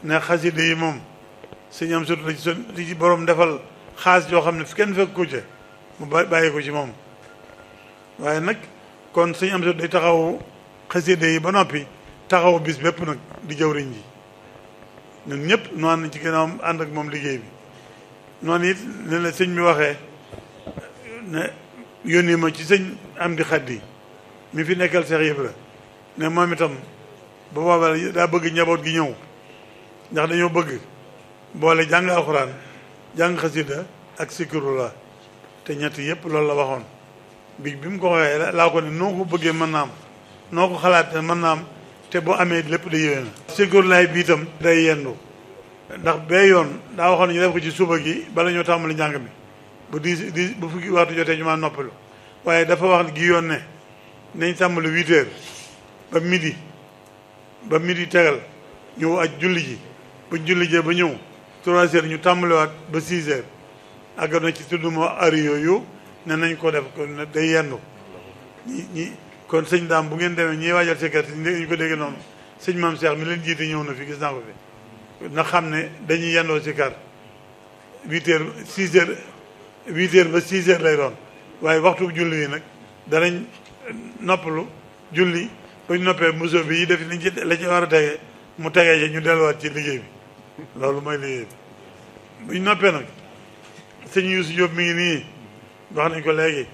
ne xasida yi moom sëñ am surtout ci son li ci borom defal xaas yoo xam ne fi kenn fekk ko ca mu bàyyi ko ci moom waaye nag kon sëñ am surtout day taxaw xasida yi ba noppi taxaw bis bépp nag di jawriñ ji ñun ñëpp noonu nañ ci ginnaawam ànd ak moom liggéey bi noonu it ne la sëñ bi waxee ne yónni ma ci sëñ am di xaddi mi fi nekkal Seex Ibra ne moom itam ba boobaa daa bëgg njaboot gi ñëw ndax dañoo bëgg boole jàng alxuraan jàng xasida ak sikirullah te ñett yëpp loolu la waxoon bi bi mu ko waxee laa ko ne noo ko bëggee mën naa am noo ko xalaatee mën naa am te boo amee lépp da yéwee na sikirullah bi itam day yendu ndax bee yoon daa waxoon ñu def ko ci suba gi bala ñoo tàmbali njàng mi bu di di bu fukki waxtu jotee ñu ma noppalu waaye dafa wax gi yoon ne nañ tàmbali huit heures ba midi ba midi tegal ñu aj julli ji bu julli jee ba ñëw trois heures ñu tàmbaliwaat ba six heures àgg na ci tudd moo ari yooyu ne nañ ko def kon day yendu ñi ñi kon sëñ daam bu ngeen demee ñiy waajal si kër ñu ko dégg noonu sëñ maam Cheikh mi leen jiite ñëw na fi gis naa ko fi na xam ne dañuy yendoo si kar huit heures six heures huit heures ba six heures lay doon waaye waxtu julli yi nag danañ noppalu julli ba ñu noppee muso bi yi def liñ ci la ci war a tege mu tegee ci ñu delluwaat ci liggéey bi loolu mooy liggéey bi bu ñu noppee nag sëñ Youssou Diop mi ngi nii wax nañ ko léegi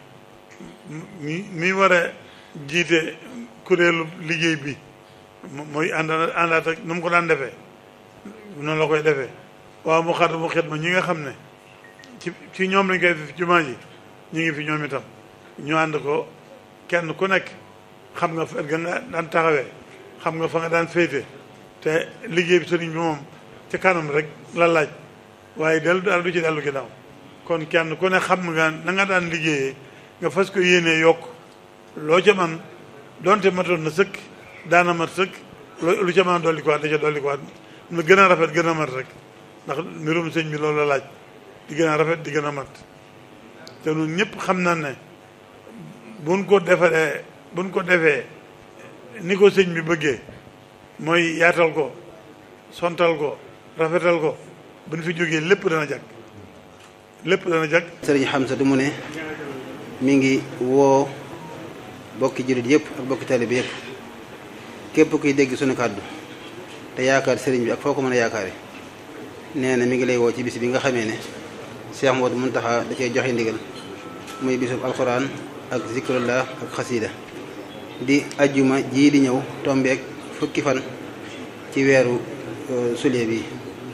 mi mi war a jiite kuréelu liggéey bi mooy ànd àndaat ak nu mu ko daan defee noonu la koy defee waaw mu xar mu xet ma ñi nga xam ne ci ci ñoom lañ koy def jumaa ji ñu ngi fi ñoom itam ñu ànd ko kenn ku nekk xam nga fa nga daan taxawee xam nga fa nga daan féete te liggéey bi sëriñ bi moom ci kanam rek la laaj waaye dellu daal du ci dellu ginnaaw kon kenn ku ne xam nga na nga daan liggéeyee nga fas ko yéenee yokk loo ca man donte matoon na sëkk daana mat sëkk lu ca mën a dolli ko waat da ca dolli ko waat mu gën a rafet gën a mat rek ndax mbirum sëñ bi loolu la laaj di gën a rafet di gën a mat te ñun ñëpp xam na ne buñ ko defaree buñ ko defee ni ko sëñ bi bëggee mooy yaatal ko sontal ko rafetal ko buñ fi jógee lépp dana jag lépp dana jag sëriñ Hamza du mu ne mi ngi woo bokki jullit yëpp ak bokki taalibe yëpp képp kuy dégg sunu kàddu te yaakaar sëriñ bi ak foo ko mën a yaakaare nee na mi ngi lay woo ci bis bi nga xamee ne Cheikh Modou Mountakha da cee joxe ndigal muy bisub alxuraan ak zikrullah ak xasida di ajjuma jii di ñëw tombeek fukki fan ci weeru sulet bi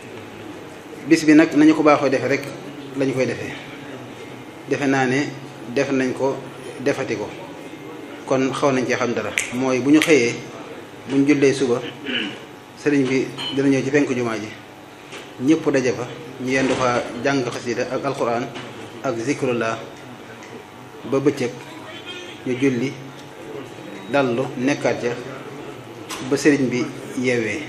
bis bi nag nañu ko baaxoo defe rek lañu koy defee defe naa ne def nañ ko defati ko kon xaw nañ cee xam dara mooy bu ñu xëyee bu ñu jullee suba sëriñ bi dina ñëw ci penku jumaa ji ñëpp daje fa ñu yendu fa jàng xasida ak alquran ak zikrullah ba bëccëg ñu julli dallu nekkaat ca ba sëriñ bi yeewee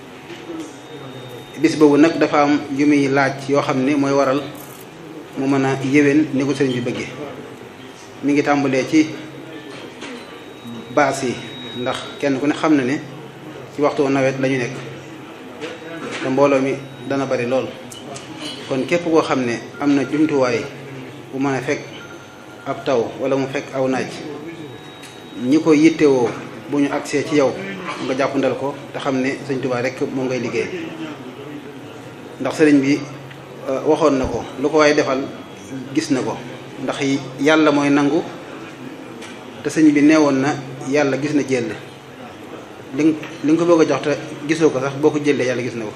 bis boobu nag dafa am yu muy laaj yoo xam ne mooy waral mu mën a yéwén ni ko sëriñ bi bëggee mi ngi tàmbalee ci baas yi ndax kenn ku ne xam na ne ci waxtu nawet lañu nekk te mbooloo mi dana bari lool kon képp koo xam ne am na jumtuwaay bu mën a fekk ab taw wala mu fekk aw naaj ñi ko yittewoo bu ñu agsee ci yow nga jàppandal ko te xam ne sëñ Tuubaa rek moom ngay liggéey ndax sëriñ bi waxoon na ko lu ko waaye defal gis na ko ndax yàlla mooy nangu te sëñ bi neewoon na yàlla gis na jël li li nga ko bëgg a jox te gisoo ko sax boo ko jëlee yàlla gis na ko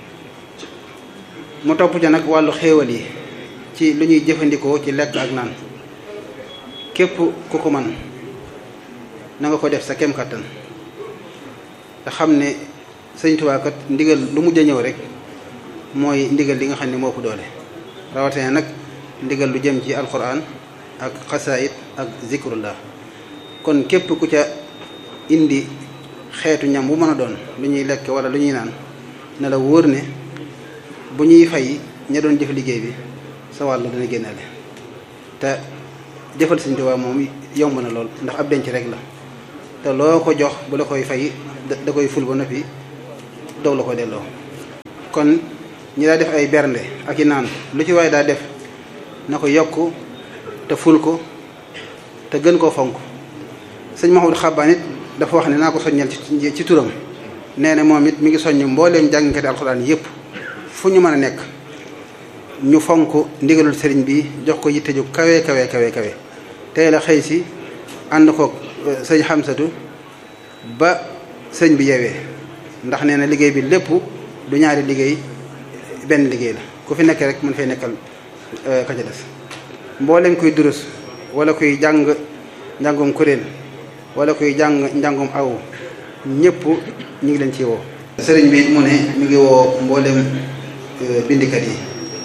mu topp ca nag wàllu xéewal yi ci lu ñuy jëfandikoo ci lekk ak naan képp ku ko man na nga ko def sa kem kattan te xam ne sëñ Tuubaa kat ndigal lu mujj a ñëw rek mooy ndigal li nga xam ne moo ko doole rawatina nag ndigal lu jëm ci alquran ak xasaayit ak zikrullah kon képp ku ca indi xeetu ñam bu mën a doon lu ñuy lekk wala lu ñuy naan ne la wóor ne bu ñuy fay ña doon jëf liggéey bi sa wàll dana génnaale te jëfal Sëñ Tuubaa moom yomb na lool ndax ab denc rek la te loo ko jox bu la koy fay da koy ful ba noppi doog la ko delloo kon ñi daa def ay bernde ak i naan lu ci waaye daa def na ko yokk te ful ko te gën koo fonk sëñ Mahmoud Xabbaan it dafa wax ne naa ko soññal ci ci turam nee na moom it mi ngi soññ mbooleem jàngkati alxuraan yépp fu ñu mën a nekk ñu fonk ndigalul sëriñ bi jox ko yitte ju kawe kawe kawe kawe tey la xëy si ànd ko sëñ Xamsatu ba sëñ bi yeewee ndax nee na liggéey bi lépp du ñaari liggéey benn liggéey la ku fi nekk rek mën fay nekkal ka ca des mboolem kuy durus wala kuy jàng njàngum kuréel wala kuy jàng njàngum aw ñëpp ñu ngi leen ci woo sëriñ bi mu ne mi ngi woo mboolem bindikat yi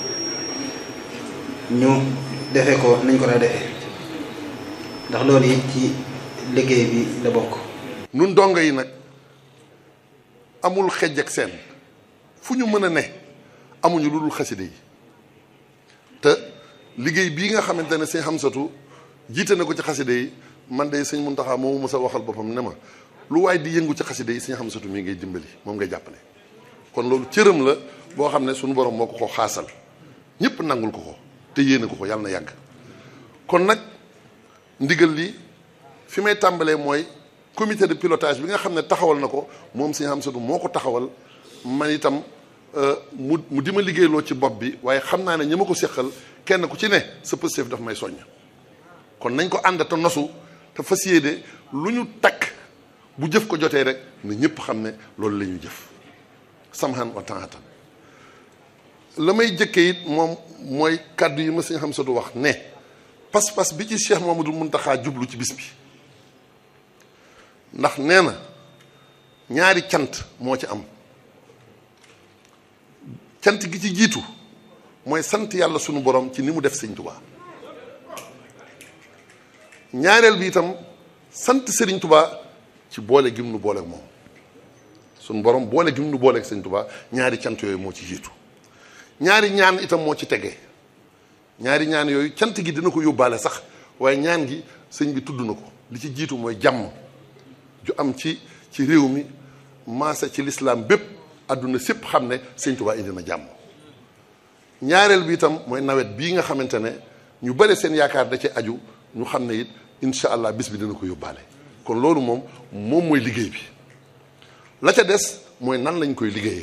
ñu defe ko nañ ko daa defee ndax loolu it ci liggéey bi la bokk nun dongo yi nag amul xejj ak seen fu ñu mën a ne amuñu lu dul xaside yi te liggéey bii nga xamante ne sëñ Xamsatu jiite na ko ci xaside yi man de sëñ Muntaxa moomu mës a waxal boppam ne ma lu waaye di yëngu ci xaside yi sëñ Xamsatu mii ngay dimbali moom ngay jàppale kon loolu cëram la boo xam ne suñu borom moo ko ko xaasal ñëpp nangul ko ko te yéene ko ko yàlla na yàgg kon nag ndigal li fi may tàmbalee mooy comité de pilotage bi nga xam ne taxawal na ko moom sëñ Xamsatu moo ko taxawal man itam mu mu di ma liggéeyloo ci bopp bi waaye xam naa ne ñi ma ko séqal kenn ku ci ne sa pësteef daf may soññ kon nañ ko ànd te nosu te fas yéene lu ñu takk bu jëf ko jotee rek ne ñëpp xam ne loolu la ñuy jëf samhan wa taatan la may jëkkee it moom mooy kàddu yi ma sëñ Xamsatu wax ne pas-pas bi ci Cheikh Mamadou Muntaxa jublu ci bis bi ndax nee na ñaari cant moo ci am cant gi ci jiitu mooy sant yàlla sunu borom ci ni mu def sëñ Tuubaa ñaareel bi itam sant sëriñ Tuubaa ci boole gim nu booleeg moom sunu borom boole gim nu booleeg sëñ Tuubaa ñaari cant yooyu moo ci jiitu ñaari ñaan itam moo ci tegee ñaari ñaan yooyu cant gi dina ko yóbbaale sax waaye ñaan gi sëñ bi tudd na ko li ci jiitu mooy jàmm ju am ci ci réew mi maasa ci lislaam bépp àdduna sépp xam ne sëñ Tuubaa indi na jàmm ñaareel bi itam mooy nawet bii nga xamante ne ñu bare seen yaakaar da ci aju ñu xam ne it incha allah bis bi dina ko yóbbaale kon loolu moom moom mooy liggéey bi la ca des mooy nan lañ koy liggéeyee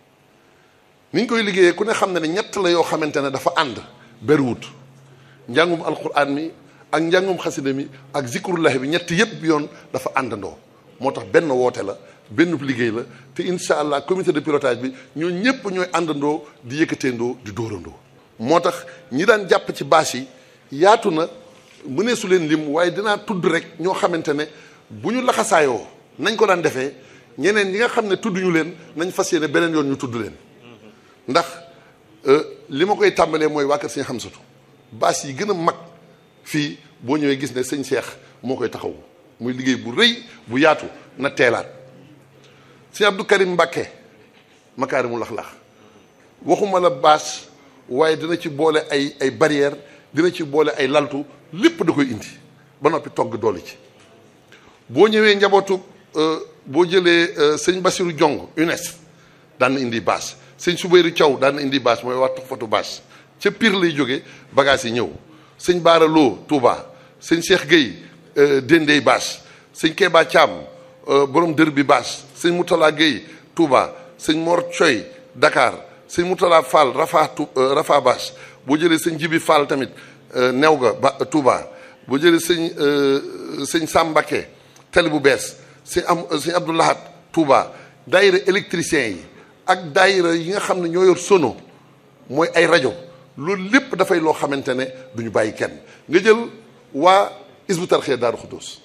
niñ koy liggéeyee ku ne xam ne ne ñett la yoo xamante ne dafa ànd berwut njàngum alquran mi ak njàngum xasida mi ak zikrullahi bi ñett yépp yoon dafa àndandoo moo tax benn woote la benn liggéey la te incha allah comité de pilotage bi ñoo ñëpp ñooy àndandoo di yëkkateendoo di dóorandoo. moo tax ñi daan jàpp ci bâche yi yaatu na mënee su leen lim waaye dinaa tudd rek ñoo xamante ne bu ñu laxasaayoo nañ ko daan defee ñeneen ñi nga xam ne tudd ñu leen nañ fas yéene beneen yoon ñu tudd leen ndax li ma koy tàmbalee mooy waa kër sëñ Xamsatu bâche yi gën a mag fii boo ñëwee gis ne sëñ Cheikh moo koy taxawu muy liggéey bu rëy bu yaatu na teelaat. sëñ Abdou Karim Mbàkke makaarimul axlaax waxuma la bâche waaye dina ci boole ay ay barrière dina ci boole ay laltu lépp da koy indi ba noppi togg doole ci boo ñëwee njabootu boo jëlee sëñ Basiru Jong UNES daan na indi bâche sëñ Subayru Thiaw daan na indi bâche mooy wax fotu bâche ca Pire lay jóge bagage yi ñëw sëñ Baara Lo Touba sëñ Cheikh Gueye Dendey bâche sëñ Keba Thiam borom dër bi bâche sëñ Moutala Gueye Touba sëñ Mor Coy Dakar sëñ Moutala Fall Rafa Rafa bâche boo jëlee sëñ Jibi Fall tamit new ga ba Touba boo jëlee sëñ sëñ Sambake tali bu bees sëñ am sëñ Abdoulahat Touba daayira électricien yi ak daayira yi nga xam ne ñoo yor sono mooy ay rajo loolu lépp dafay loo xamante ne du ñu bàyyi kenn nga jël waa Isbu Tarxiya Daaru Xuddoos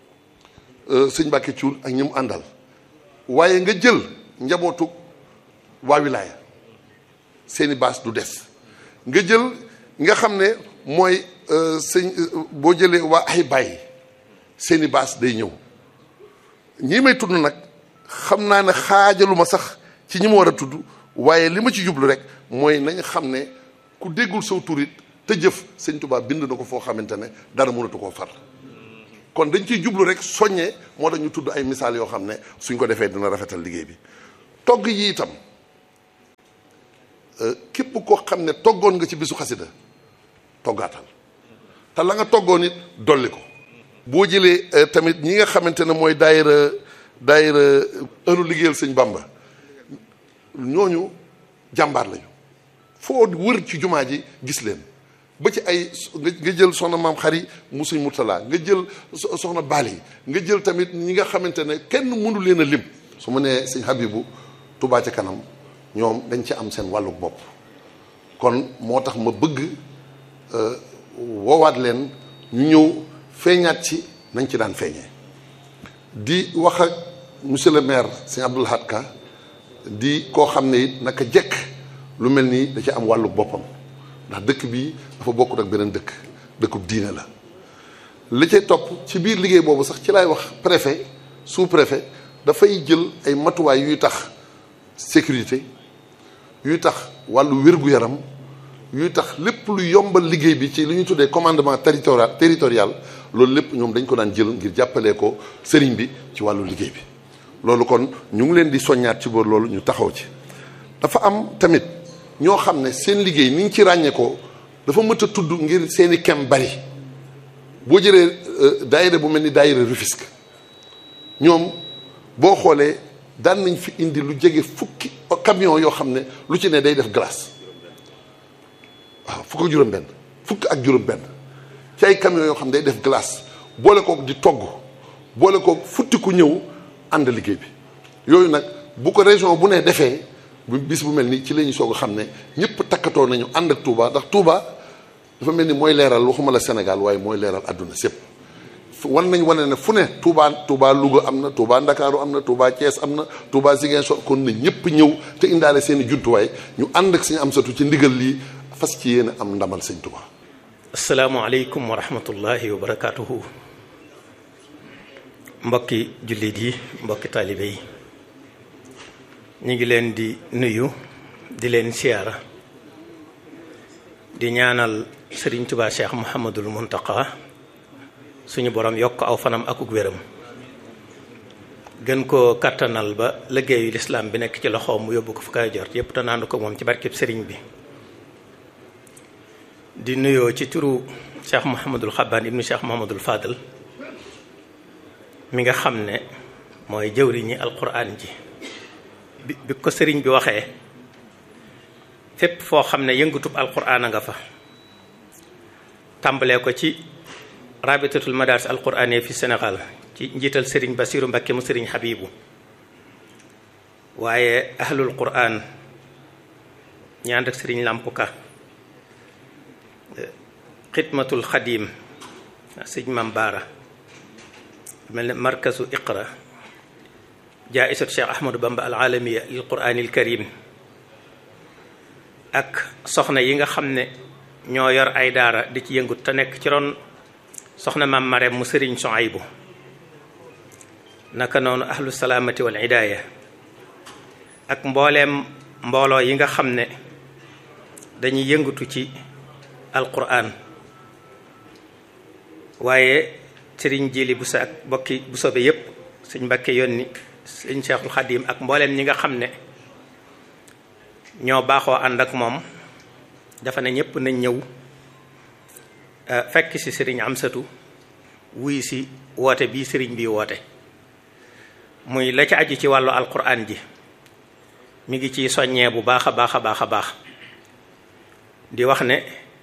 sëñ Mbàkke Cuun ak ñi mu àndal waaye nga jël njabootu waa wilaaya seeni baas du des nga jël nga xam ne mooy sëñ boo jëlee waa ay bàyyi seeni baas day ñëw ñii may tudd nag xam naa ne xaajaluma sax ci ñi ma war a tudd waaye li ma ci jublu rek mooy nañ xam ne ku déggul saw turit te jëf sëñ Tuubaa bind na ko foo xamante ne dara mënatu koo far kon dañ ciy jublu rek soññee moo tax ñu tudd ay misaal yoo xam ne suñ ko defee dina rafetal liggéey bi togg yi itam képp koo xam ne toggoon nga ci bisu xasida toggaatal te la nga toggoon it dolli ko boo jëlee tamit ñi nga xamante ne mooy daayira daayira ëllu liggéeyal sëñ Bamba ñooñu jàmbaar lañu foo wër ci jumaa ji gis leen ba ci ay nga jël soxna maam xari mu sëñ Murtala nga jël soxna Bali nga jël tamit ñi nga xamante ne kenn mënu leen a lim su ma nee sëñ Habibu Touba ca kanam ñoom dañ ci am seen wàllu bopp kon moo tax ma bëgg woowaat leen ñu ñëw feeñaat ci nañ ci daan feeñee di wax ak monsieur le maire sëñ Abdoul Ahad Ka di koo xam ne it naka jekk lu mel nii da ci am wàllu boppam ndax dëkk bi dafa bokkut ak beneen dëkk dëkkub diine la li cay topp ci biir liggéey boobu sax ci laay wax préfet sous préfet dafay jël ay matuwaay yuy tax sécurité yuy tax wàllu wér-gu-yaram yuy tax lépp lu yombal liggéey bi ci li ñu tuddee commandement territorial territorial loolu lépp ñoom dañ ko daan jël ngir jàppalee ko sëriñ bi ci wàllu liggéey bi loolu kon ñu ngi leen di soññaat ci boor loolu ñu taxaw ci dafa am tamit ñoo xam ne seen liggéey ni ñu ci ràññee ko dafa mët a tudd ngir seeni kem bari boo jëlee daayira bu mel ni daayira Rufisque ñoom boo xoolee daan nañ fi indi lu jege fukki camion yoo xam ne lu ci ne day def glace waaw fukk ak juróom-benn fukk ak juróom-benn ci ay camion yoo xam ne day def glace boole kook di togg boole kook futti ku ñëw ànd liggéey bi yooyu nag bu ko région bu ne defee bu bis bu mel ni ci la ñu soog a xam ne ñëpp takkatoo nañu ànd ak Touba ndax Touba dafa mel ni mooy leeral waxuma la Sénégal waaye mooy leeral àdduna sépp wan nañ wane ne fu ne Touba Touba Louga am na Touba Ndakaaru am na Touba Thiès am na Touba Ziguinchor kon na ñëpp ñëw te indaale seen i jumtuwaay ñu ànd ak suñu am satu ci ndigal lii fas ci yéen am ndamal sëñ Touba. asalaamaaleykum wa rahmatullahi wa barakaatuhu. mbokki jullit yi mbokki taalibe yi ñu ngi leen di nuyu di leen siyaara di ñaanal Sëriñ Tuubaa Cheikh Muhammadul Muntaqa suñu borom yokk aw fanam akuk wéram gën koo kattanal ba liggéeyu lislaam bi nekk ci loxoom mu yóbbu ko fu kay jot yépp te naandu ko moom ci barkeb sëriñ bi di nuyoo ci turu Cheikh Muhammadul Xabbaan ibnu Cheikh Muhammadul Fadal mi nga xam ne mooy jëwriñi alquran ji bi bi ko sëriñ bi waxee fépp foo xam ne yëngatub alquran a nga fa tàmbalee ko ci rabitatul madaris alquraniya fi Sénégal ci njiital sëriñ Basiru Mbakke mu sëriñ Habibu waaye ahlul quran ñaan ak sëriñ Lampuka xidmatul xadim sëñ Mam Baara mel ne markazu iqra jaaisatu cheikh ahmadou bamba al alamiya lil quraanil karim ak soxna yi nga xam ne ñoo yor ay daara di ci yëngut te nekk ci ron soxna maam Marème mu sëriñ Soaybu naka noonu ahlu salaamati wal hidaaya ak mbooleem mbooloo yi nga xam ne dañuy yëngatu ci alquran waaye sëriñ jili bu sa ak bokki bu sobe yépp sëñ Mbàkke yónni sëñ Cheikhul Xadim ak mbooleem ñi nga xam ne ñoo baaxoo ànd ak moom dafa ne ñépp nañ ñëw fekk ci sëriñ Amsatu wuy si woote bii sëriñ bi woote muy la ca aju ci wàllu alquran ji mi ngi ciy soññee bu baax a baax a baax a baax di wax ne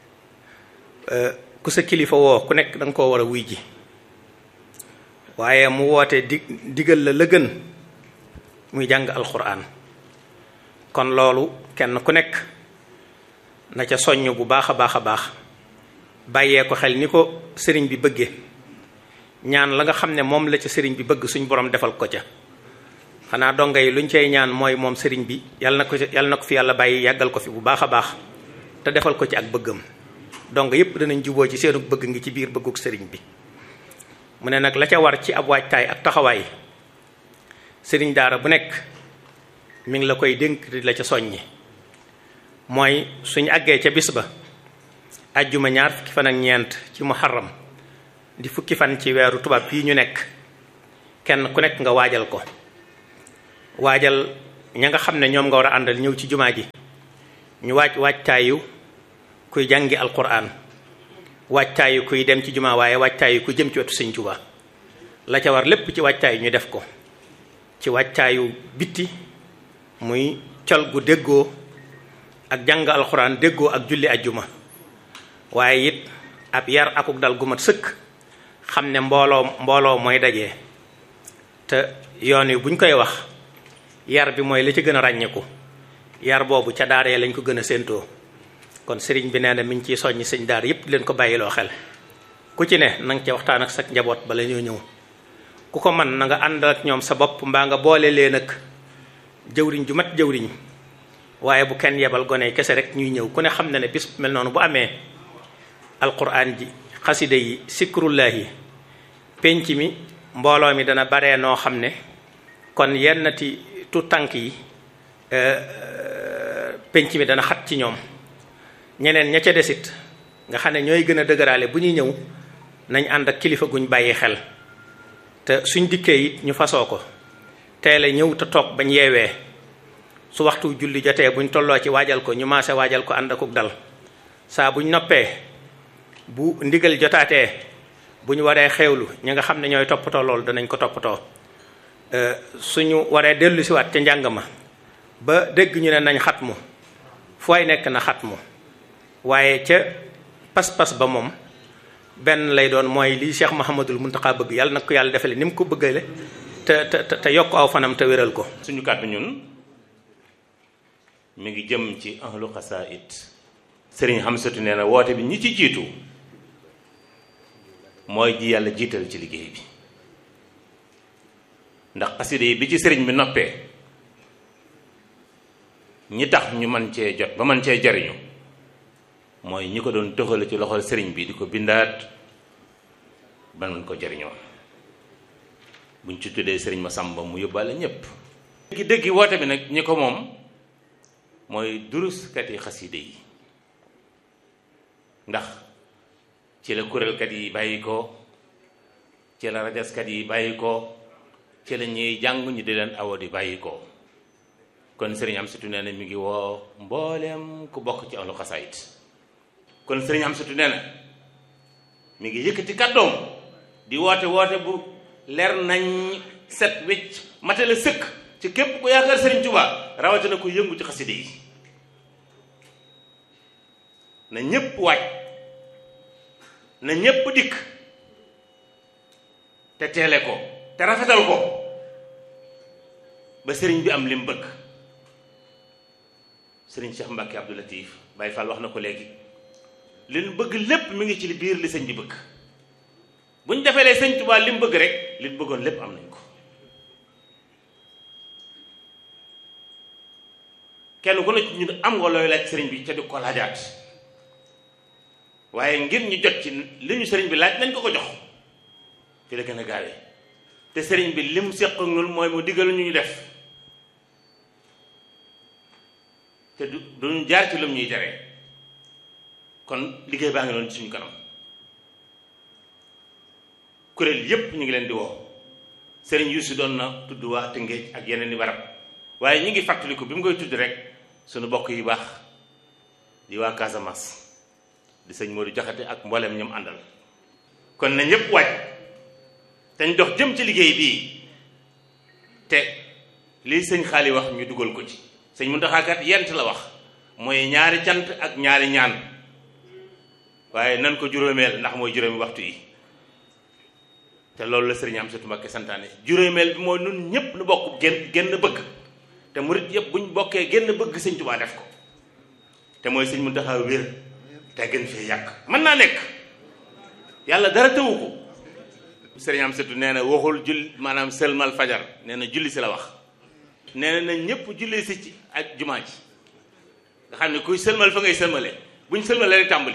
ku sa kilifa woo ku nekk da nga koo war a wuy ji waaye mu woote di digal la la gën muy jàng alquran kon loolu kenn ku nekk na ca soññ bu baax a baax a baax bàyyee ko xel ni ko sëriñ bi bëggee ñaan la nga xam ne moom la ca sëriñ bi bëgg suñ borom defal ko ca xanaa donga yi luñ cay ñaan mooy moom sëriñ bi yàlla na ko yàlla na ko fi yàlla bàyyi yàggal ko fi bu baax a baax te defal ko ci ak bëggam donc yépp danañ juboo ci seenu bëgg ngi ci biir bëgguk sëriñ bi mu ne nag la ca war ci ab waajtaay ak taxawaay sëriñ daara bu nekk mi ngi la koy dénk di la ca soññi mooy suñu àggee ca bis ba ajjuma ñaar fukki fan ak ñeent ci muharram di fukki fan ci weeru tubaab bii ñu nekk kenn ku nekk nga waajal ko waajal ña nga xam ne ñoom nga war a àndal ñëw ci jumaa ji ñu wàcc wàccaayu kuy jàngi alquran wàccaayu kuy dem ci jumaa waaye wàccaayu ku jëm ci wetu sëñ Tuubaa la ca war lépp ci wàccaayu ñu def ko ci wàccaayu bitti muy col gu déggoo ak jàng alxuraan déggoo ak julli ajjuma waaye it ab yar akuk dal gu mat sëkk xam ne mbooloo mbooloo mooy daje te yoon wi buñ koy wax yar bi mooy li ci gën a ràññeeku yar boobu ca daaree lañ ko gën a séentoo kon sëriñ bi nee na mi ngi ciy soññi sëñ daar yépp leen ko bàyyiloo xel ku ci ne na nga ca waxtaan ak sa njaboot bala ñoo ñëw ku ko man na nga ànd ak ñoom sa bopp mbaa nga boole leen ak jëwriñ ju mat jëwriñ waaye bu kenn yebal gone kese rek ñuy ñëw ku ne xam na ne bis mel noonu bu amee alquran ji xasida yi sikrullahi penc mi mbooloo mi dana baree noo xam ne kon yennati tu tànk yi penc mi dana xat ci ñoom ñeneen ña ca desit nga xam ne ñooy gën a dëgëraale bu ñuy ñëw nañ ànd ak kilifa guñ bàyyi xel te suñ dikkee it ñu fasoo ko teel a ñëw te toog bañ yeewee su waxtu julli jotee buñ tolloo ci waajal ko ñu maase waajal ko ànd akuk dal saa buñ noppee bu ndigal jotaatee bu ñu waree xewlu ñi nga xam ne ñooy toppatoo loolu danañ ko toppatoo suñu waree dellu siwaat ca njàng ma ba dégg ñu ne nañ xatmu fooy nekk na xatmu waaye ca pas-pas ba moom benn lay doon mooy li Cheikh Mouhamadul Muntaxa bëgg yàlla nag ko yàlla defale ni mu ko bëggale te te te yokk aw fanam te wéral ko suñu kàddu ñun mi ngi jëm ci ahlu xasaayid sëriñ Xamsatu nee na woote bi ñi ci jiitu mooy ji yàlla jiital ci liggéey bi ndax xasida yi bi ci sëriñ bi noppee ñi tax ñu man cee jot ba man cee jariñu mooy ñi ko doon toxale ci loxol sëriñ bi di ko bindaat ba man ko jariñoo buñ ci tuddee sëriñ ma sàmba mu yóbbaale ñépp déggi déggi woote bi nag ñi ko moom mooy duruskat yi xaside yi ndax ci la kuréelkat yi bàyyi ko ci la rajaskat yi bàyyi ko ci la ñuy jàng ñu di leen awo di bàyyi ko kon sëriñ am sutu nee na mi ngi woo mbooleem ku bokk ci ahlu xasaayit kon sëriñ am sutu nee na mi ngi yëkkati kàddoom di woote woote bu leer nañ set wecc matale sëkk ci képp ku yaakaar sëriñ Tuubaa rawatina ku yëngu ci xaside yi na ñépp waaj na ñépp dikk te teele ko te rafetal ko ba sëriñ bi am lim bëgg sëriñ Cheikh Mbacke Abdou Latif Baye Fall wax na ko léegi leen bëgg lépp mi ngi ci li biir li sëñ bi bëgg bu ñu defee lee sëñ Tuubaa lim bëgg rek li bëggoon lépp am nañ ko kenn ku ne ci ñun am nga looy laaj sëriñ bi ca di ko laajaat waaye ngir ñu jot ci li ñu sëriñ bi laaj nañ ko ko jox fi la gën a gaawee te sëriñ bi lim séq ak ñun mooy mu diggal ñu ñu def te du duñu jaar ci lum ñuy jaree kon liggéey baa ngi doon ci suñu kanam kuréel yépp ñu ngi leen di woo sëriñ Yuusu doon na tudd waa Tëngéej ak yeneen i barab waaye ñu ngi fàttaliku bi mu koy tudd rek suñu bokk yi baax di waa Casamance di sëñ Modou Jaxate ak mboolem ñoom àndal kon na ñëpp waaj te ñu dox jëm ci liggéey bii te lii sëñ xaali wax ñu dugal ko ci sëñ Muntaxa kat yent la wax mooy ñaari cant ak ñaari ñaan waaye nan ko juróomeel ndax mooy juróomi waxtu yi te loolu la sëriñ Amsatu Mbakke santaane juróomeel bi mooy nun ñëpp nu bokk genn genn bëgg te murit yëpp buñ bokkee genn bëgg sëñ Tuubaa def ko te mooy sëñ Muntaxa wér te gën fee yàq mën naa nekk yàlla dara tëwu ko sëriñ Amsatu nee na waxul jull maanaam sëlmal fajar nee na julli si la wax nee na ñëpp julli si ci ak jumaa ji nga xam ne kuy sëlmal fa ngay sëlmale buñ sëlmale rek tàmbali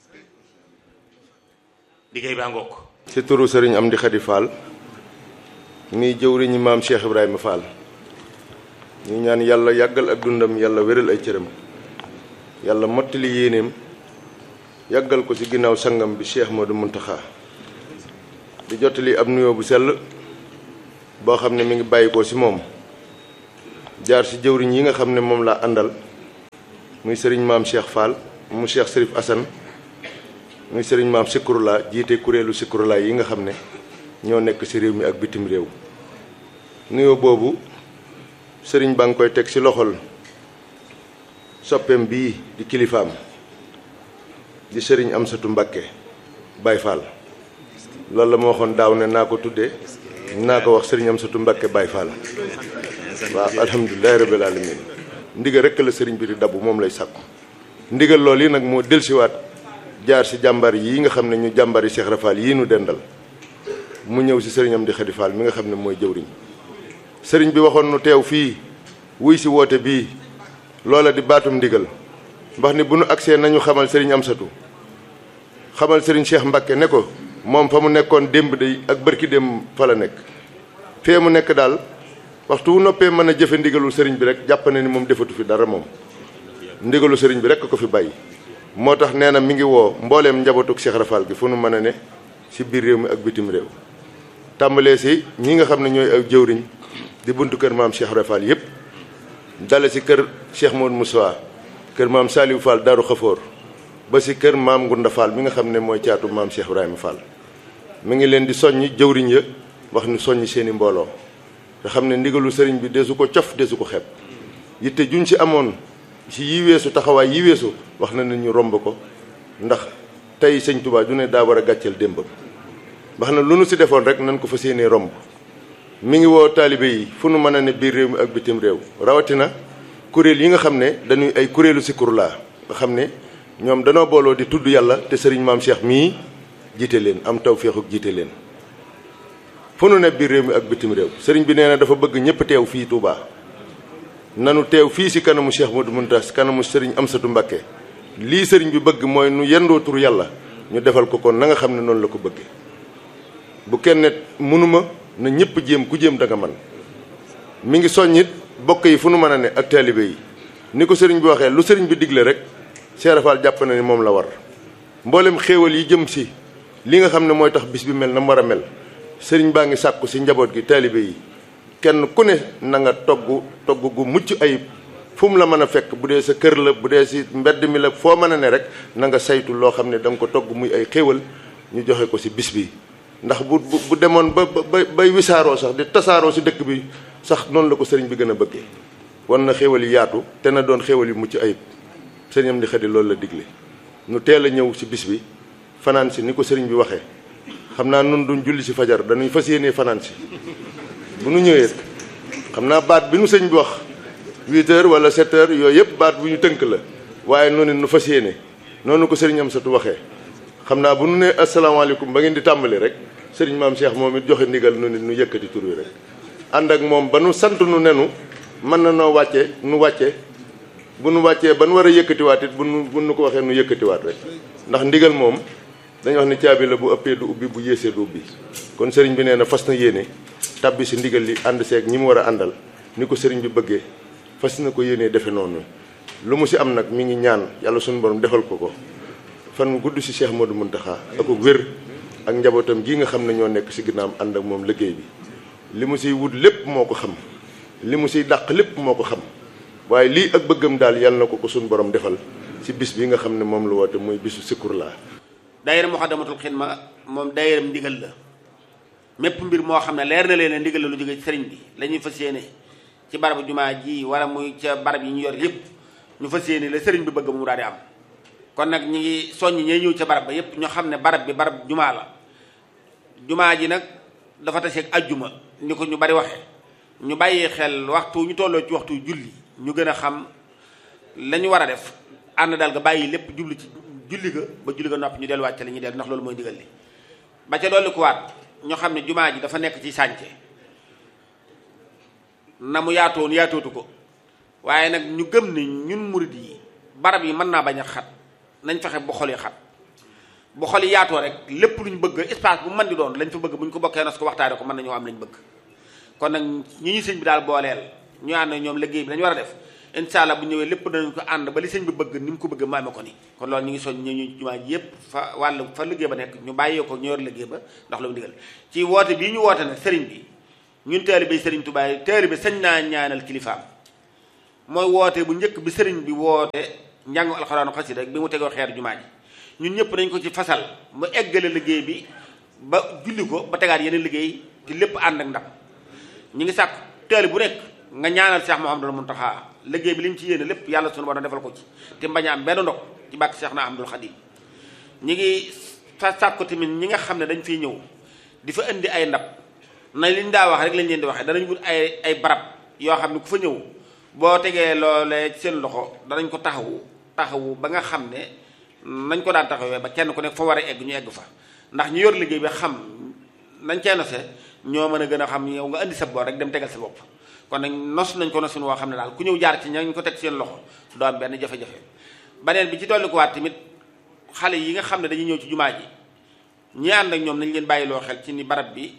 liggéey baa ngokk ci turu sëriñ Amdi Xadi Fall mi jëwriñu maam Cheikh Ibrahima Fall ñu ñaan yàlla yàggal ak dundam yàlla wéral ay cëram yàlla mottali yéeneem yàggal ko ci ginnaaw sangam bi Cheikh Modou Muntaxa di jottali ab nuyoo bu sell boo xam ne mi ngi bàyyi ko ci moom jaar ci jëwriñ yi nga xam ne moom laa àndal muy sëriñ maam Cheikh Fall mu Cheikh Serif Assane muy sëriñ maam Sikurula jiite kuréelu Sikurula yi nga xam ne ñoo nekk ci réew mi ak bitim réew nuyoo boobu sëriñ baa ngi koy teg ci loxol soppeem bii di kilifaam di sëriñ Amsatu Mbakke Baye Fall loolu la ma waxoon daaw ne naa ko tuddee naa ko wax sëriñ Amsatu Mbakke Baye Fall waaw alhamdulilahi rabbil alamin ndigal rekk la sëriñ bi di dabu moom lay sàkku ndigal loolu yi nag moo delsiwaat jaar ci jàmbar yi nga xam ne ñu jàmbari Cheikh Rafal yii nu dendal mu ñëw ci sëriñam di Xadi Fall mi nga xam ne mooy jëwriñ sëriñ bi waxoon nu teew fii wuy ci woote bii loola di baatum ndigal mbax ni bu nu agsee nañu xamal sëriñ Amsatu xamal sëriñ Cheikh Mbakke ne ko moom fa mu nekkoon démb day ak bërki démb fa la nekk fee mu nekk daal waxtu wu noppee mën a jëfe ndigalu sëriñ bi rek jàpp na ni moom defatu fi dara moom ndigalu sëriñ bi rek ko fi bàyyi moo tax nee na mi ngi woo mbooleem njabootuk Cheikh Rafal gi fu nu mën a ne ci biir réew mi ak bitim réew tàmbalee ci ñi nga xam ne ñooy ak jëwriñ di buntu kër maam Cheikh Rafal yépp dale ci kër Cheikh Modou Moussa kër maam Saliou Fall Darou Khafour ba ci kër maam Ngunda Fall mi nga xam ne mooy caatu maam Cheikh Ibrahima Fall mi ngi leen di soññ jëwriñ ya wax ni soññ seeni mbooloo te xam ne ndigalu sëriñ bi desu ko cof desu ko xeeb yitte juñ ci amoon ci yi weesu taxawaay yi weesu wax na ne ñu romb ko ndax tey sëñ Touba du ne daa war a gàcceel démbam wax na lu nu ci defoon rek nañ ko fa séenee romb mi ngi woo taalibe yi fu nu mën a ne biir réew mi ak bitim réew rawatina kuréel yi nga xam ne dañuy ay kuréelu Zikrullah nga xam ne ñoom danoo booloo di tudd yàlla te sëriñ maam Cheikh mii jiite leen am tawféexu jiite leen fu nu ne biir réew mi ak bitim réew sëriñ bi nee na dafa bëgg ñëpp teew fii Touba nanu teew fii ci kanamu Cheikh Modou Mountas kanamu sëriñ Amsatu Mbakke lii sëriñ bi bëgg mooy nu yendoo tur yàlla ñu defal ko kon na nga xam ne noonu la ko bëggee bu kenn mënuma na ñëpp jéem ku jéem da nga man mi ngi soññit bokk yi fu nu mën a ne ak taalibe yi ni ko sëriñ bi waxee lu sëriñ bi digle rek Cheikh Rafal jàpp na ni moom la war mboolem xéewal yi jëm ci li nga xam ne mooy tax bis bi mel na mu war a mel sëriñ baa ngi sàkku ci njaboot gi taalibe yi kenn ku ne na nga togg togg gu mucc ayib fu mu la mën a fekk bu dee sa kër la bu dee ci mbedd mi la foo mën a ne rek na nga saytu loo xam ne da nga ko togg muy ay xéewal ñu joxe ko ci bis bi ndax bu bu demoon ba ba bay wisaaroo sax di tasaaroo ci dëkk bi sax noonu la ko sëriñ bi gën a bëggee wan na xéewal yi yaatu te na doon xéewal yu mucc ayib sëriñam di xëdi loolu la digle nu teel a ñëw ci bis bi fanaan si ni ko sëriñ bi waxee xam naa nun duñ julli ci fajar dañuy fas yéenee fanaan si bu nu ñëwee xam naa baat bi nu sëñ bi wax huit heures wala sept heures yooyu yëpp baat bu ñu tënk la waaye noonu nu fas yéene noonu ko sëriñ Amsatu waxee xam naa bu nu nee asalaamaaleykum ba ngeen di tàmbali rek sëriñ maam Cheikh moom it joxe ndigal nu nit nu yëkkati tur wi rek ànd ak moom ba nu sant nu nenu mën na noo wàcce nu wàcce bu nu wàccee ba nu war a yëkkatiwaat it bu nu bu nu ko waxee nu yëkkatiwaat rek ndax ndigal moom dañu wax ni caabi la bu ëppee du ubbi bu yéesee du ubbi kon sëriñ bi nee na fas na yéene tàbbi si ndigal li ànd seeg ñi mu war a àndal ni ko sëriñ bi bëggee fas na ko yéenee defe noonu lu mu si am nag mi ngi ñaan yàlla suñu borom defal ko ko fan gudd si Cheikh Modou Mountakha ak wér ak njabootam gi nga xam ne ñoo nekk si ginnaam ànd ak moom liggéey bi li mu siy wut lépp moo ko xam li mu siy dàq lépp moo ko xam waaye lii ak bëggam daal yàlla na ko ko suñu borom defal si bis bi nga xam ne moom la woote muy bisu Zikrullah daayira Muxaddamatul Xidma moom daayiram ndigal la mépp mbir moo xam ne leer na leen ndigal la lu jóge ci sëriñ bi la ñuy fas yéene ci barabu jumaa ji wala muy ca barab yi ñu yor yépp ñu fas yéene la sëriñ bi bëgg mu daal di am kon nag ñi ngi soññ ñee ñëw ca barab ba yépp ñu xam ne barab bi barab jumaa la jumaa ji nag dafa taseeg ajjuma ni ko ñu bari waxe ñu bàyyi xel waxtu ñu tolloo ci waxtu julli ñu gën a xam la ñu war a def ànd daal nga bàyyi lépp jublu ci julli ga ba julli ga noppi ñu delluwaat ca li ñuy dellu ndax loolu mooy ndigal li ba ca dolli ko waat ñoo xam ne jumaa ji dafa nekk ci sànce na mu yaatoon yaatootu ko waaye nag ñu gëm ni ñun murid yi barab yi mën naa bañ a xat nañ fexe bu xol yi xat bu xol yi yaatoo rek lépp lu ñu bëgg espace bu mën di doon lañ fa bëgg bu ñu ko bokkee nos ko waxtaane ko mën nañoo am lañ bëgg kon nag ñi ñu sëñ bi daal booleel ñu ànd ñoom liggéey bi dañu war a def incha allah bu ñëwee lépp danañ ko ànd ba li sëñ bi bëgg ni mu ko bëgg maame ko ni kon loolu ñu ngi soñ ñu ñu jumaa ji yépp fa wàll fa liggéey ba nekk ñu bàyyee ko ñu yor liggéey ba ndax lu mu digal ci woote bii ñu woote nag sëriñ bi ñun taalibe sëriñ Tuubaa taalibe sañ naa ñaanal kilifaam mooy woote bu njëkk bi sëriñ bi woote njàngu alxuraanu xasida rek bi mu tegoo xeer jumaa ji ñun ñëpp dañ ko ci fasal mu eggale liggéey bi ba julli ko ba tegaat yeneen liggéey ci lépp ànd ak ndam ñu ngi sàkk teel bu nekk nga ñaanal Cheikh Mouhamadul Mountakha liggéey bi li mu ci yéene lépp yàlla sunu borom defal ko ci te mbañ a am benn ndog ci bàkk Cheikh na Ahmadul Khadim ñi ngi fa sàkku tamit ñi nga xam ne dañ fiy ñëw di fa indi ay ndab na liñ daa wax rek lañ leen di waxee danañ wut ay ay barab yoo xam ne ku fa ñëw boo tegee loolee seen loxo danañ ko taxawu taxawu ba nga xam ne nañ ko daan taxawee ba kenn ku nekk fa war a egg ñu egg fa ndax ñu yor liggéey bi xam nañ cee nose ñoo mën a gën a xam yow nga indi sa boor rek dem tegal sa bopp kon nag nos nañ ko nosin woo xam ne daal ku ñëw jaar ci ñañ ko teg seen loxo doo am benn jafe-jafe baneen bi ci dolli ko waat tamit xale yi nga xam ne dañuy ñëw ci jumaa ji ñi ànd ak ñoom nañ leen bàyyiloo xel ci ni barab bi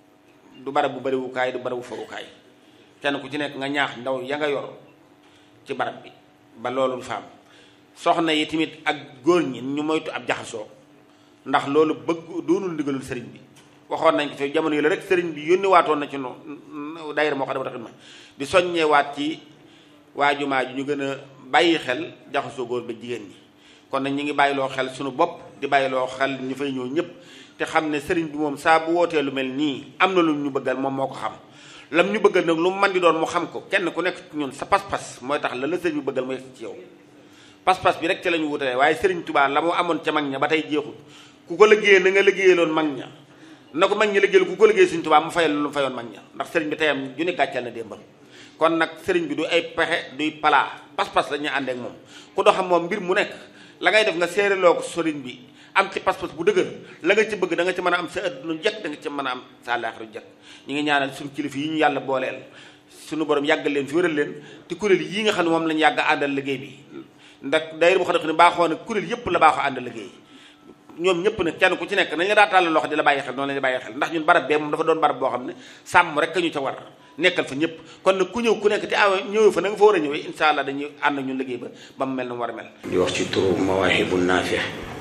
du barab bu bariwukaay du barab bu fawukaay kenn ku ci nekk nga ñaax ndaw ya nga yor ci barab bi ba loolu faam soxna yi tamit ak góor ñi ñu moytu ab jaxasoo ndax loolu bëgg doonul ndigalul sëriñ bi waxoon nañ ko fi jamono yi la rek sëriñ bi yónni waatoon na ci no daayira moo xam ne ma di soññee waat ci waa jumaa ji ñu gën a bàyyi xel jaxasoo góor ba jigéen ñi kon nag ñu ngi bàyyiloo xel suñu bopp di bàyyiloo xel ñu fay ñëw ñëpp te xam ne sëriñ bi moom saa bu wootee lu mel nii am na lu ñu bëggal moom moo ko xam lam ñu bëggal nag lu mu man di doon mu xam ko kenn ku nekk ñun sa pas-pas mooy tax la la sëriñ bi bëggal mooy ci yow pas-pas bi rek ci la ñu wutalee waaye sëriñ Tuubaa la mu amoon ca mag ña ba tey jeexul ku ko liggéeyee na nga liggéeyaloon mag ña na ko mag ñi liggéeyal ku ko liggéey sëriñ Tuubaa mu fayal lu mu fayoon mag ña ndax sëriñ bi teyam ju ne gàccal na démbam kon nag sëriñ bi du ay pexe duy palaa pas-pas la ñuy ànd ak moom ku doxam moom mbir mu nekk la ngay def nga séeréloo ko sëriñ bi am ci pas-pas bu dëgër la nga ci bëgg da nga ci mën a am sa adduna jekk da nga ci mën a am sa àllaaxiru jekk ñu ngi ñaanal suñu kilifa yi ñu yàlla booleel suñu borom yàggal leen fi wéral leen te kuréel yii nga xam ne moom lañu yàgg àndal liggéey bi ndax daayira bu xam ne baaxoo na kuréel yëpp la baaxoo àndal liggéey ñoom ñëpp nag kenn ku ci nekk nañ la daa tàllal loxo di la bàyyi xel noonu la bàyyi xel ndax ñun barab bee moom dafa doon barab boo xam ne sàmm rek ka ñu ca war nekkal fa ñëpp kon nag ku ñëw ku nekk te aw ñëwee fa na nga fa war a ñëwee insha allah dañuy ànd ak ñun liggéey ba ba mu mel na mu war a mel di wax ci turu mawaahibu naafi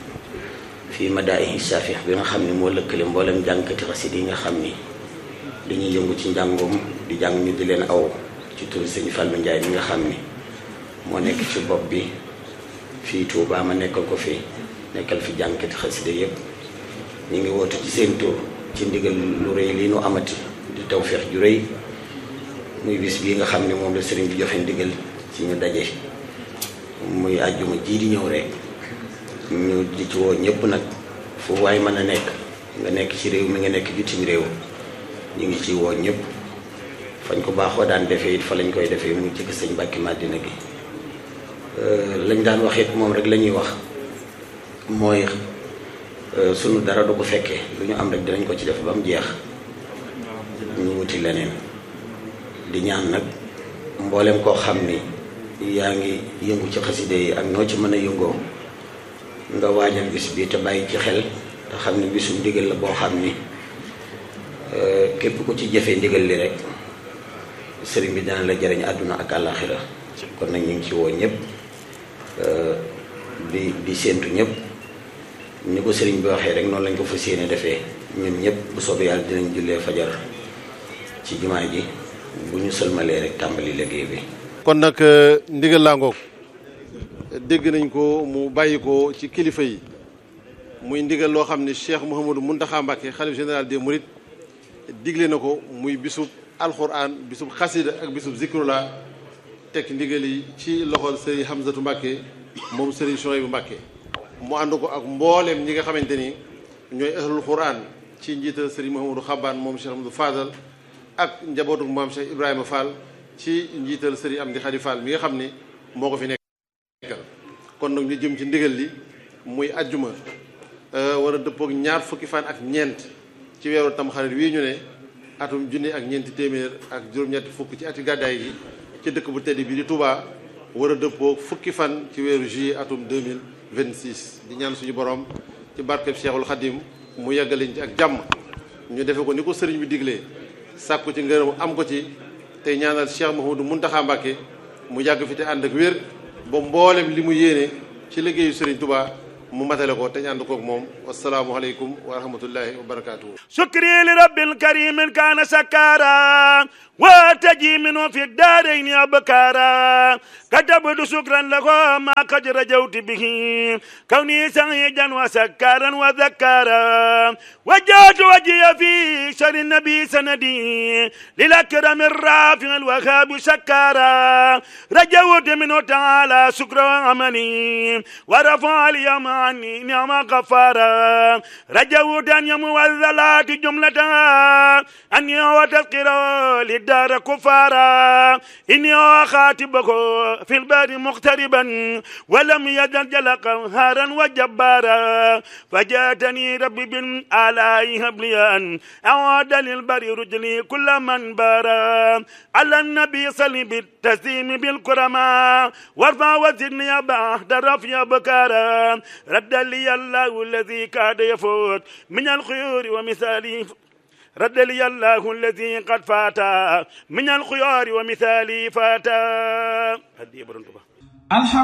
fii madaa'ihi saafi bi nga xam ne moo lëkkale mboolem jàngkati xasida yi nga xam ni dañuy yëngu ci njàngoom di jàng ñu di leen aw ci turu sëñ Fallou Ndiaye mi nga xam ni moo nekk ci bopp bi fii Touba ma nekkal ko fi nekkal fi jàngkati xasida yëpp ñu ngi woote ci seen tur ci ndigal lu rëy lii nu amati di tawfeex ju rëy muy bis bii nga xam ne moom la sëriñ bi joxe ndigal ci ñu daje muy àjjuma jii di ñëw rek ñu di ci woo ñëpp nag fu waay mën a nekk nga nekk ci réew mi nga nekk bitim réew ñu ngi ci woo ñëpp fañ ko baaxoo daan defee it fa lañ koy defee muy jëkk sëñ Mbàkke Madina gi lañ daan wax it moom rek la ñuy wax mooy sunu dara du ko fekkee lu ñu am rek dinañ ko ci def ba mu jeex ñu wuti leneen di ñaan nag mboolem koo xam ni yaa ngi yëngu ci xaside yi ak noo ci mën a yëngoo nga waajal bis bi te bàyyi ci xel te xam ni bisu ndigal la boo xam ni képp ku ci jëfee ndigal li rek sëriñ bi dana la jëriñ àdduna ak àllaaxira kon nag ñu ngi ci woo ñëpp di di séentu ñëpp ni ko sëriñ bi waxee rek noonu lañ ko fas yéene defee ñun ñëpp bu soobee yàlla dinañ jullee fajar ci jumaa ji bu ñu sëlmalee rek tàmbali liggéey bi. kon nag ndigal laa ngoog dégg nañ ko mu bàyyi ko ci kilifa yi muy ndigal loo xam ne Cheikh Mouhamadou Mountakha Mbacké xalif général des Mourides digle na ko muy bisub alxuraan bisub xasida ak bisub zikrullah teg ndigal yi ci loxol Serigne Hamzatu Mbacké moom Serigne Souhaïbou Mbacké mu ànd ko ak mbooleem ñi nga xamante ni ñooy ahlul quran ci njiital Serigne Mouhamadou Xabbaan moom Cheikh Amadou Fadal ak njabootu maam Cheikh Ibrahima Fall ci njiital Serigne Amdi Khady Fall mi nga xam ni moo ko fi nekkal kon nag ñu jëm ci ndigal li muy ajjuma war a dëppook ñaar fukki fan ak ñeent ci weeru tamxarit wii ñu ne atum junni ak ñeenti téeméer ak juróom-ñetti fukk ci ati gàddaay gi ci dëkk bu tedd bi di Touba war a dëppook fukki fan ci weeru juillet atum 2026 di ñaan suñu borom ci barkeb Cheikhul Khadim mu yeggaliñ ci ak jàmm ñu defe ko ni ko sëriñ bi diglee sàkku ci ngërëm am ko ci tey ñaanal Cheikh Mouhamadou Mountakha Mbacké mu yàgg fi te ànd ak wér ba mboolem li mu yéene ci liggéeyu sëriñ Touba mu matale ko te ñu ànd koog moom wasalaamualeykum wa rahmatullahi wa barakaatuhu. شكري لرب الكريم كان سكارا واتجي منه في الدارين أبكارا كتبت شكرا له ما قد رجوت به كوني سعيدا وسكارا وذكارا وجهت وجهي في شر النبي سندي للأكرم الرافع الوهاب شكارا رجوت منه تعالى شكر عملي ورفع اليوم عني نعم غفارا رجوت أن يمو الذلات جملتها أني وتذكر للدار كفارا إني أخاتبه في البار مقتربا ولم يزل جل قهارا وجبارا فجاتني ربي بالآلاء هبلي أن أعاد للبر رجلي كل من بارا على النبي صلي بالتسليم بالكرماء وارفع وزدني بعد رفع بكارا رد لي الله الذي كاد يفوت من الخيور ومثالي رد لي الله الذي قد فات من الخيار ومثالي فات هدي برنتبه الحمد